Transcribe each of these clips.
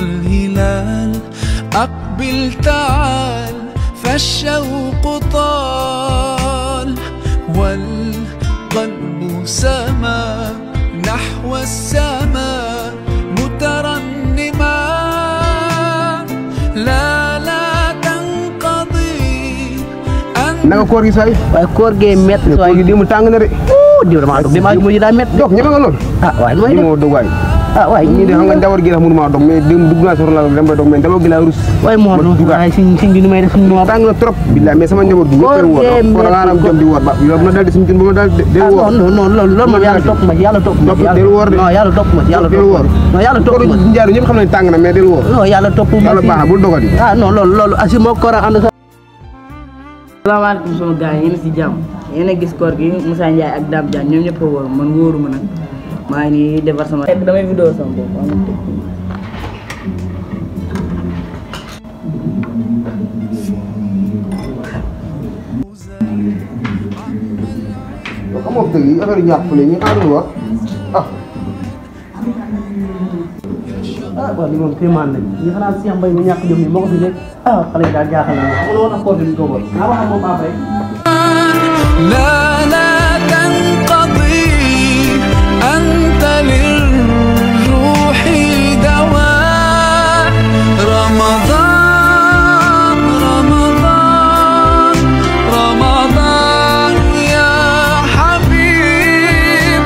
والهلال أقبل تعال فالشوق طال والقلب سما نحو السماء مترنما لا لا تنقضي أنت naka koor gi say waaye koor gee métti koor waaye gi di mu tàng na de diw damaa dog dimaa mujj daa métti dog ñeme nga lool ah waaye lu may ñi def moo dog waay ah waaye ñii de xam nga njawar gi tax mënu maa dog mais dem dugg naa soxla dem ba dog mais daloo gi laa rus waaye moo ma dugaat. waaye siñ siñ bi nu may def suñ moo tàng na trop billaay mais sama njaboot gi ñëpp woor Koor gee kon nga am jom di woor ba yow bu ma daal di suñu jën bu ma daal de ah woor non non loolu loolu moom yàlla topp ma ci yàlla topp ma ci Topp- del woor de. non yàlla topp ma ci yàlla del topp ma woor. non yàlla topp koor ma ci njaaru ñëpp xam nañ tàng na mais del woor non yàlla topp ma yàlla ci baax na bul dogati ah non loolu loolu asi moo koor a ànd sa salaamaaleykum sama gars yi yéen a si jàmm yéen a gis koor gi Moussa Ndiaye ak Dame Diagne ñoom ñëpp a wóor man wóoruma nag maa ngi nii defar sama fekk damay vidéo sama bopp am na tëj. yow xamoo fi yi affaire ñàkk fële ñu xaarul woor ah ah waaw li moom kéemaan nañ ñi xanaa si mbay mi ñàkk jom ni moo ko fi nekk ah xale yi daal jaaxal na ma woon ak koor gi ñu ko woon naa wax ak moom après لا لا تنقضي أنت للروح دواء رمضان رمضان رمضان يا حبيب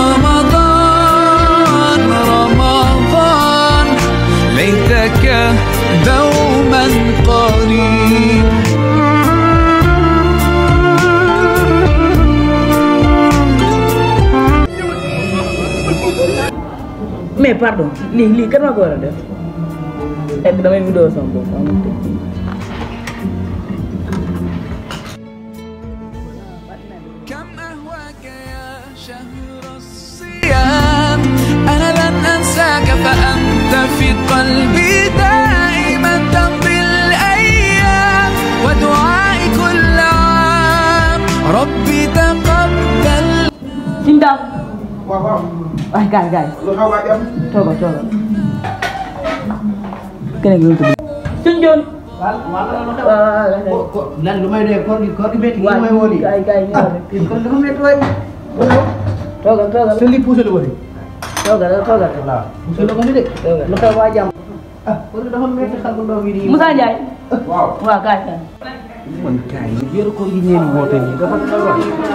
رمضان رمضان ليتك دوما قريب mais pardon lii lii kan maa ko war a def fekk damay vidéo sama bopp am na tëj. كم أهواك يا شهر الصيام أنا لن أنساك فأنت في قلبي دائما تمضي الأيام ودعائي كل عام ربي تقبل Sëñ Daam waaw waaw waay gaay gaay lu xaw a am toogal toogal keneen gi tudd Sëñ Joon waaw waaw lan lu may doyee koor gi koor gi métti gi waaw may woo nii gaay gaay ñëw rek kon dafa métti waay toogal toogal te lii poussé lu ko de toogal toogal waaw poussé lu ko fi de lu xew waa jàmm ah koor gi dafa métti xar bu ndaw bi di Moussa Ndiaye waaw waaw gaay gaay man kaay yi weeru koor gi ngeen woote nii dafa dafa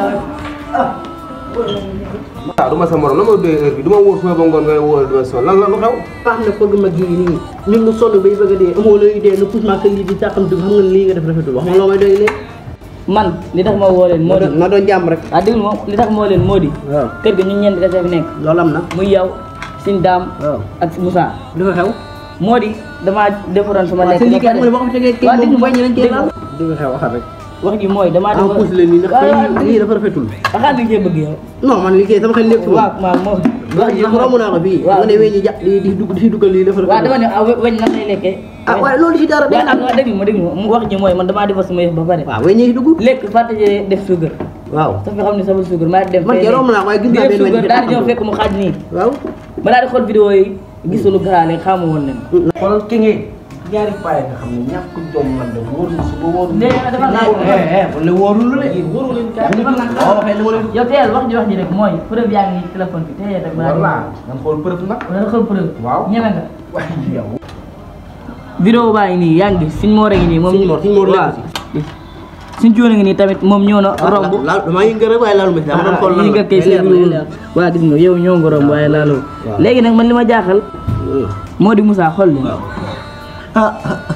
waaw du ma sa morom la ma doy heure bi du ma wóor suba ba ngoon ngay wóor du ma sonn lan la lu xew baax na koor gi mag yi nii ñun nu sonn bay bëgg a dee amoo looy dee nu pousse ma que lii di sàqam dugg xam nga lii nga def rafetul wax ma loo may doy léegi man li tax ma woo leen moo di na doon jàmm rek ah déglu ma li tax ma woo leen moo di waaw kër ga ñun ñeent kese fi nekk loolu am na muy yow Sëñ Daam waaw ak Moussa li ko xew moo di damaa defaroon sama waaw lekk te lii ba kat mu ne boo ko fi tegee kii waaw moom déglu ma bañ nañ cee déglu laal ma. li ko xew waxal rek wax ji mooy damaa en defaroon pousse leen nii ndax waaw waaw lii dafa rafetul waxaat li ngeen bëgg yow non man liggéey sama xel nekk waaw waaw moo wax ji sax romb naa ko fii waaw nga ne weñ ñi ja di di dugg di si duggal lii dafa waaw dama ne ah we- weñ nan lay lekkee ah waaye loolu si dara waaw ah déglu ma déglu ma mu wax ji mooy man damaa defar sama yëf ba pare waaw weñ ñi si dugg lekk fàtte def suukar waaw sa fi xam ne sama suukar maa dem man fee kay romb naa ko waaye gis di naa def benn weñ suukar bi daal di ñëw taxaw. fekk mu xaaj nii waaw ma daal di xool vidéo yi gisul garaale xamu woon leen xoolal ki ngeen ñaari paay nga xam ne ñàkk jom man de wóor na suba wóor na. léegi nag dafa naa wala wóorul la de yéen wóoru leen kaa. dafa nag waaw waxee dama leen yow teel wax ji wax ji rek mooy preuve yaa ngi nii téléphone bi teel rek balaa voilà nga xool preuve nag. wala xool preuve Waaw. ñeme nga waaye yow. vidéo baa ngi nii yaa ngi gis suñ moor a ngi nii moom Suñ Mor, suñ Mor waaw lekk suñ joon a ngi nii tamit moom ñëw na romb laal damaa yëngal rek waaye laalu ma si dama doon xool yi nga kay leer na, leer waa gis nga yow ñëw nga romb waaye laaloo léegi nag man li ma jaaxal na. moo di Moussa xool leen ah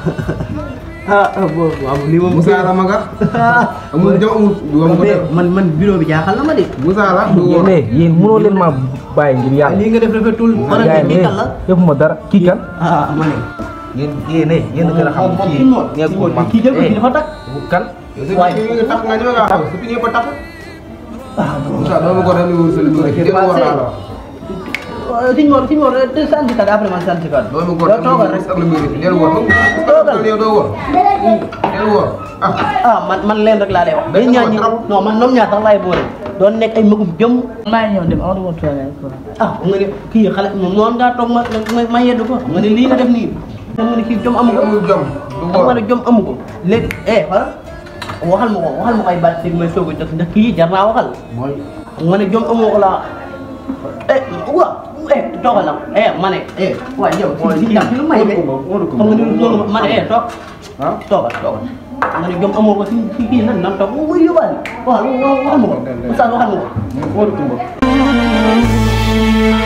ah ah boobu waaw lii moom Moussa la maga amul jom amul du am ko def man man bureau bi jaaxal na ma de Moussa la du woor yéen yéen mënoo leen maa bàyyi ngir yàlla. lii nga def rafetul bara gars bi yi kan la defuma dara kii kan. ah ma ne yéen yéen a yéen a gën a xam moom kii kii moom nekkul man. kii jël ko kii dafa takk kan. yow sa pieds yi nga tax nga ñëw nga xam sa pieds yëpp a tax Moussa doo ma ko def ni wóor sa lu bëri kenn war naa la siñ Mor siñ Mor te sant kat après man sant kat doo ma ko yow def ni toogal wóor rek sa lu bëri del woor Toogal. yow doo woor del woor ah ah man man leen rek laa lay wax Day yéen ñaar ñi trop. non man ñoom ñaar sax laay boole doon nekk ay magum jëm maa ngi ñëw dem amatuma ma toilette quoi. ah xam nga ne kii xale moom noonu ngaa toog ma ma ma yeddu ko xam nga ne lii nga def nii xam nga ne kii jom amu ko amul jom du xam nga góor ne jom amu ko léegi eh xoolal waxal ma ko waxal ma ko ay baat dégg may soog a def ndax kii jar naa waxal mooy xam nga ne jom amoo ko laa eh wa eh toogal la eh ma ne eh waaye yow si si jàmm lu may de xam nga ne loolu ma ne eh toog ah toogal toogal xam nga ne jom amoo ko si si kii nan nan toog muy yóbbaale waxal waxal ma ko Oustaz waxal ma ko Modou Coumba